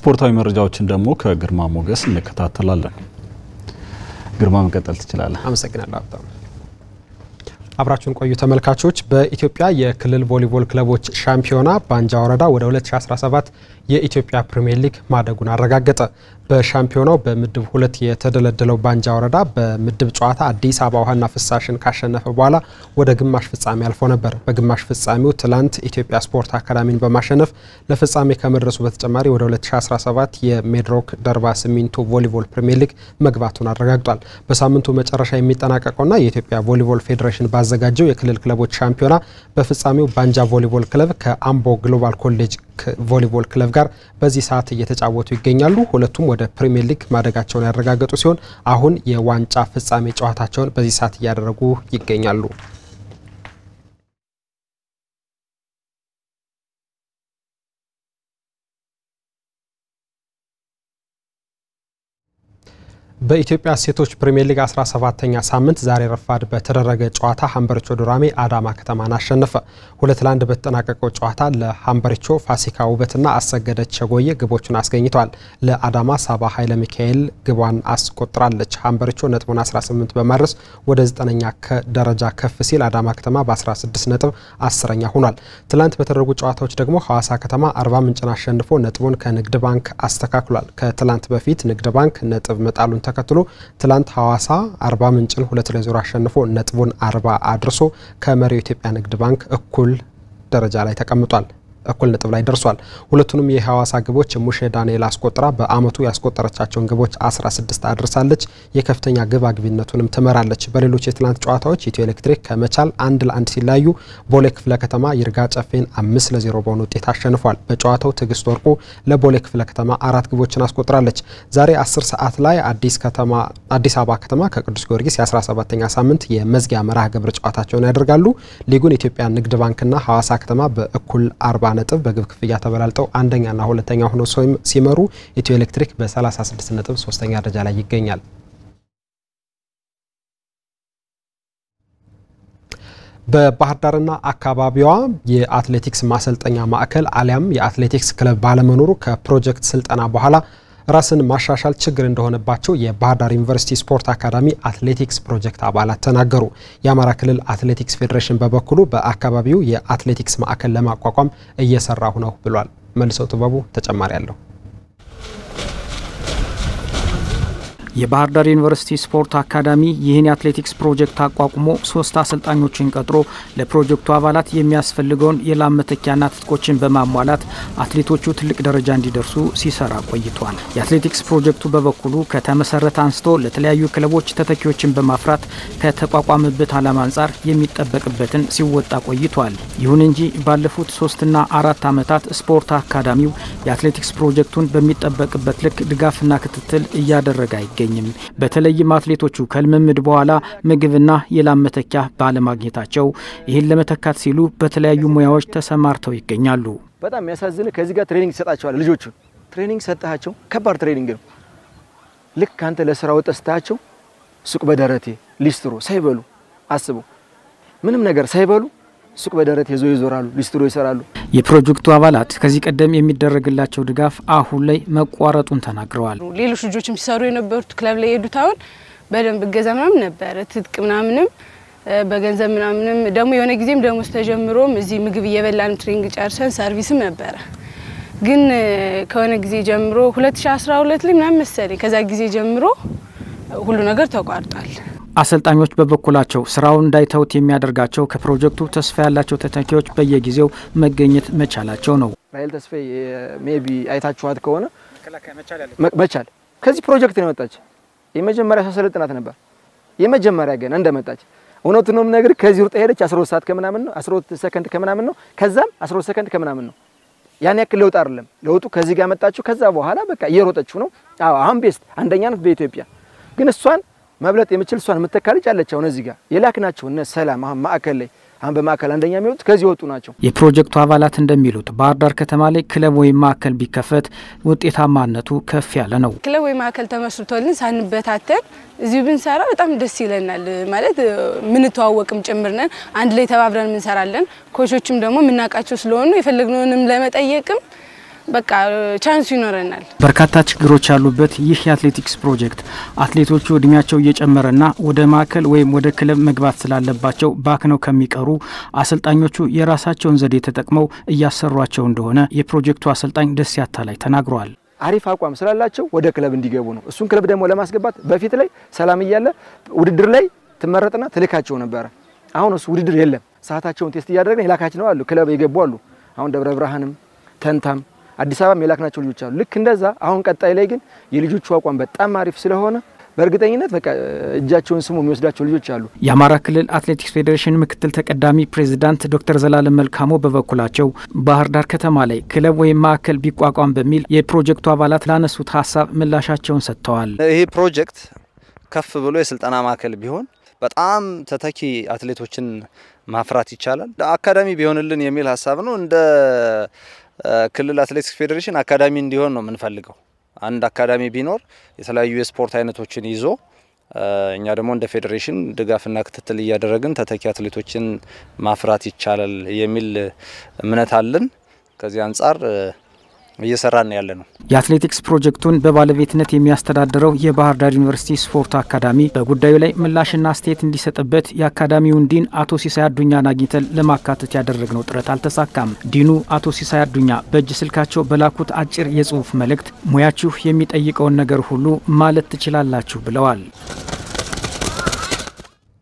ስፖርታዊ መረጃዎችን ደግሞ ከግርማ ሞገስ እንከታተላለን። ግርማ መቀጠል ትችላለህ። አመሰግናለሁ ሀብታሙ። አብራችሁን ቆዩ ተመልካቾች። በኢትዮጵያ የክልል ቮሊቦል ክለቦች ሻምፒዮና ባንጃ ወረዳ ወደ 2017 የኢትዮጵያ ፕሪምየር ሊግ ማደጉን አረጋገጠ። በሻምፒዮናው በምድብ ሁለት የተደለደለው ባንጃ ወረዳ በምድብ ጨዋታ አዲስ አበባ ውሃና ፍሳሽን ካሸነፈ በኋላ ወደ ግማሽ ፍጻሜ አልፎ ነበር። በግማሽ ፍጻሜው ትላንት ኢትዮጵያ ስፖርት አካዳሚን በማሸነፍ ለፍጻሜ ከመድረሱ በተጨማሪ ወደ 2017 የሜድሮክ ደርባ ሲሚንቶ ቮሊቦል ፕሪምየር ሊግ መግባቱን አረጋግጧል። በሳምንቱ መጨረሻ የሚጠናቀቀውና የኢትዮጵያ ቮሊቦል ፌዴሬሽን ባዘጋጀው የክልል ክለቦች ሻምፒዮና በፍጻሜው ባንጃ ቮሊቦል ክለብ ከአምቦ ግሎባል ኮሌጅ ቮሊቦል ክለብ ጋር በዚህ ሰዓት እየተጫወቱ ይገኛሉ። ሁለቱም ወደ ፕሪሚየር ሊግ ማደጋቸውን ያረጋገጡ ሲሆን አሁን የዋንጫ ፍጻሜ ጨዋታቸውን በዚህ ሰዓት እያደረጉ ይገኛሉ። በኢትዮጵያ ሴቶች ፕሪሚየር ሊግ 17ኛ ሳምንት ዛሬ ረፋድ በተደረገ ጨዋታ ሀምበሪቾ ዱራሜ አዳማ ከተማን አሸነፈ። ሁለት ለአንድ በተጠናቀቀው ጨዋታ ለሀምበሪቾ ፋሲካ ውበትና አሰገደች ቸጎየ ግቦቹን አስገኝተዋል። ለአዳማ ሳባ ኃይለ ሚካኤል ግቧን አስቆጥራለች። ሀምበሪቾ ነጥቡን 18 በማድረስ ወደ 9ኛ ደረጃ ከፍ ሲል አዳማ ከተማ በ16 ነጥብ አስረኛ ሆኗል። ትላንት በተደረጉ ጨዋታዎች ደግሞ ሐዋሳ ከተማ አርባ ምንጭን አሸንፎ ነጥቡን ከንግድ ባንክ አስተካክሏል። ከትላንት በፊት ንግድ ባንክ ነጥብ መጣሉን ተከትሎ ትላንት ሐዋሳ አርባ ምንጭን ሁለት ለዜሮ አሸንፎ ነጥቡን አርባ አድርሶ ከመሪው ኢትዮጵያ ንግድ ባንክ እኩል ደረጃ ላይ ተቀምጧል። እኩል ነጥብ ላይ ደርሷል። ሁለቱንም የሐዋሳ ግቦች ሙሼ ዳንኤል አስቆጥራ በአመቱ ያስቆጠረቻቸውን ግቦች 16 አድርሳለች። የከፍተኛ ግብ አግቢነቱንም ትመራለች። በሌሎች የትላንት ጨዋታዎች ኢትዮ ኤሌክትሪክ ከመቻል አንድ ለአንድ ሲለያዩ ቦሌ ክፍለ ከተማ ይርጋ ጨፌን አምስት ለዜሮ በሆነ ውጤት አሸንፏል። በጨዋታው ትዕግስት ወርቁ ለቦሌ ክፍለ ከተማ አራት ግቦችን አስቆጥራለች። ዛሬ 10 ሰዓት ላይ አዲስ ከተማ አዲስ አበባ ከተማ ከቅዱስ ጊዮርጊስ የ17ኛ ሳምንት የመዝጊያ መርሃ ግብር ጨዋታቸውን ያደርጋሉ። ሊጉን ኢትዮጵያ ንግድ ባንክና ሐዋሳ ከተማ በእኩል አርባ ነጥብ በግብ ክፍያ ተበላልጠው አንደኛና ሁለተኛ ሆነው ሲመሩ ኢትዮ ኤሌክትሪክ በ36 ነጥብ ሶስተኛ ደረጃ ላይ ይገኛል። በባህር ዳርና አካባቢዋ የአትሌቲክስ ማሰልጠኛ ማዕከል አሊያም የአትሌቲክስ ክለብ ባለመኖሩ ከፕሮጀክት ስልጠና በኋላ ራስን ማሻሻል ችግር እንደሆነባቸው የባህር ዳር ዩኒቨርሲቲ ስፖርት አካዳሚ አትሌቲክስ ፕሮጀክት አባላት ተናገሩ። የአማራ ክልል አትሌቲክስ ፌዴሬሽን በበኩሉ በአካባቢው የአትሌቲክስ ማዕከል ለማቋቋም እየሰራሁ ነው ብሏል። መልሰው ጥበቡ ተጨማሪ አለው። የባህር ዳር ዩኒቨርሲቲ ስፖርት አካዳሚ ይህን የአትሌቲክስ ፕሮጀክት አቋቁሞ ሶስት አሰልጣኞችን ቀጥሮ ለፕሮጀክቱ አባላት የሚያስፈልገውን የላብ መተኪያና ትጥቆችን በማሟላት አትሌቶቹ ትልቅ ደረጃ እንዲደርሱ ሲሰራ ቆይቷል። የአትሌቲክስ ፕሮጀክቱ በበኩሉ ከተመሰረተ አንስቶ ለተለያዩ ክለቦች ተተኪዎችን በማፍራት ከተቋቋመበት ዓላማ አንጻር የሚጠበቅበትን ሲወጣ ቆይቷል። ይሁን እንጂ ባለፉት ሶስትና አራት ዓመታት ስፖርት አካዳሚው የአትሌቲክስ ፕሮጀክቱን በሚጠበቅበት ልክ ድጋፍና ክትትል እያደረገ አይገኝም አይገኝም። በተለይም አትሌቶቹ ከልምምድ በኋላ ምግብና የላብ መተኪያ ባለማግኘታቸው ይህን ለመተካት ሲሉ በተለያዩ ሙያዎች ተሰማርተው ይገኛሉ። በጣም የሚያሳዝን ከዚህ ጋር ትሬኒንግ ይሰጣቸዋል። ልጆቹ ትሬኒንግ ሰጣቸው፣ ከባድ ትሬኒንግ ነው። ልክ አንተ ለስራ ወጥተህ ስታያቸው ሱቅ በደረቴ ሊስትሮ ሳይበሉ አስበው፣ ምንም ነገር ሳይበሉ ሱቅ በደረት ይዞ ይዞራሉ፣ ሊስትሮ ይሰራሉ። የፕሮጀክቱ አባላት ከዚህ ቀደም የሚደረግላቸው ድጋፍ አሁን ላይ መቋረጡን ተናግረዋል። ሌሎች ልጆችም ሲሰሩ የነበሩት ክለብ ላይ የሄዱት አሁን በደንብ እገዛ ምናምን ነበረ፣ ትጥቅ ምናምንም በገንዘብ ምናምንም ደግሞ የሆነ ጊዜም ደሞዝ ተጀምሮም እዚህ ምግብ እየበላን ትሬኒንግ ጨርሰን ሰርቪስም ነበረ። ግን ከሆነ ጊዜ ጀምሮ 2012 ላይ ምናምን መሰለኝ ከዛ ጊዜ ጀምሮ ሁሉ ነገር ተቋርጧል። አሰልጣኞች በበኩላቸው ስራውን እንዳይተውት የሚያደርጋቸው ከፕሮጀክቱ ተስፋ ያላቸው ተተኪዎች በየጊዜው መገኘት መቻላቸው ነው። ራሄል ተስፋዬ ሜቢ አይታችኋት ከሆነ መቻል ከዚህ ፕሮጀክት ነው የመጣች። የመጀመሪያ ሳሰለጥናት ነበር። የመጀመሪያ ገና እንደመጣች እውነቱን ነው ነገር ከዚህ ሩጣ ሄደች 12 ሰዓት ከምናምን ነው 12 ሰከንድ ከምናምን ነው ከዛም 12 ሰከንድ ከምናምን ነው። ያን ያክል ለውጥ አይደለም። ለውጡ ከዚህ ጋር መጣችሁ። ከዛ በኋላ በቃ እየሮጠችው ነው። አዎ አሁን ቤስት አንደኛ ናት በኢትዮጵያ ግን እሷን መብለጥ የምችል እሷን የምተካ ልጅ አለች። አሁን እዚህ ጋር የላክናቸው እነ ሰላም አሁን ማዕከል ላይ አሁን በማዕከል አንደኛ የሚወጡት ከዚህ ወጡ ናቸው። የፕሮጀክቱ አባላት እንደሚሉት ባህር ዳር ከተማ ላይ ክለብ ወይም ማዕከል ቢከፈት ውጤታማነቱ ከፍ ያለ ነው። ክለብ ወይም ማዕከል ተመስርቶልን ሳንበታተን እዚሁ ብንሰራ በጣም ደስ ይለናል። ማለት ምንተዋወቅም ጭምር ነን። አንድ ላይ ተባብረን እንሰራለን። ኮቾችም ደግሞ የምናውቃቸው ስለሆኑ የፈለግነውንም ለመጠየቅም በቃ ቻንሱ ይኖረናል። በርካታ ችግሮች ያሉበት ይህ የአትሌቲክስ ፕሮጀክት አትሌቶቹ እድሜያቸው እየጨመረና ወደ ማዕከል ወይም ወደ ክለብ መግባት ስላለባቸው ባክነው ከሚቀሩ አሰልጣኞቹ የራሳቸውን ዘዴ ተጠቅመው እያሰሯቸው እንደሆነ የፕሮጀክቱ አሰልጣኝ ደስ ያታላይ ተናግረዋል። አሪፍ አቋም ስላላቸው ወደ ክለብ እንዲገቡ ነው። እሱን ክለብ ደግሞ ለማስገባት በፊት ላይ ሰላም እያለ ውድድር ላይ ትመረጥና ትልካቸው ነበረ። አሁን እሱ ውድድር የለም። ሰዓታቸውን ቴስት እያደረግን የላካች ነው አሉ ክለብ የገቡ አሉ። አሁን ደብረ ብርሃንም ተንታም አዲስ አበባም የላክናቸው ልጆች አሉ። ልክ እንደዛ አሁን ቀጣይ ላይ ግን የልጆቹ አቋም በጣም አሪፍ ስለሆነ በእርግጠኝነት በቃ እጃቸውን ስሙ የሚወስዳቸው ልጆች አሉ። የአማራ ክልል አትሌቲክስ ፌዴሬሽን ምክትል ተቀዳሚ ፕሬዚዳንት ዶክተር ዘላለም መልካሞ በበኩላቸው ባህር ዳር ከተማ ላይ ክለብ ወይም ማዕከል ቢቋቋም በሚል የፕሮጀክቱ አባላት ላነሱት ሀሳብ ምላሻቸውን ሰጥተዋል። ይህ ፕሮጀክት ከፍ ብሎ የስልጠና ማዕከል ቢሆን በጣም ተተኪ አትሌቶችን ማፍራት ይቻላል። አካዳሚ ቢሆንልን የሚል ሀሳብ ነው። እንደ ክልል አትሌቲክስ ፌዴሬሽን አካዳሚ እንዲሆን ነው የምንፈልገው። አንድ አካዳሚ ቢኖር የተለያዩ የስፖርት አይነቶችን ይዞ እኛ ደግሞ እንደ ፌዴሬሽን ድጋፍና ክትትል እያደረግን ተተኪ አትሌቶችን ማፍራት ይቻላል የሚል እምነት አለን። ከዚህ አንጻር እየሰራን ያለ ነው። የአትሌቲክስ ፕሮጀክቱን በባለቤትነት የሚያስተዳድረው የባህር ዳር ዩኒቨርሲቲ ስፖርት አካዳሚ በጉዳዩ ላይ ምላሽና አስተያየት እንዲሰጥበት የአካዳሚውን ዲን አቶ ሲሳይ አዱኛን አግኝተን ለማካተት ያደረግነው ጥረት አልተሳካም። ዲኑ አቶ ሲሳይ አዱኛ በእጅ ስልካቸው በላኩት አጭር የጽሁፍ መልእክት ሙያችሁ የሚጠይቀውን ነገር ሁሉ ማለት ትችላላችሁ ብለዋል።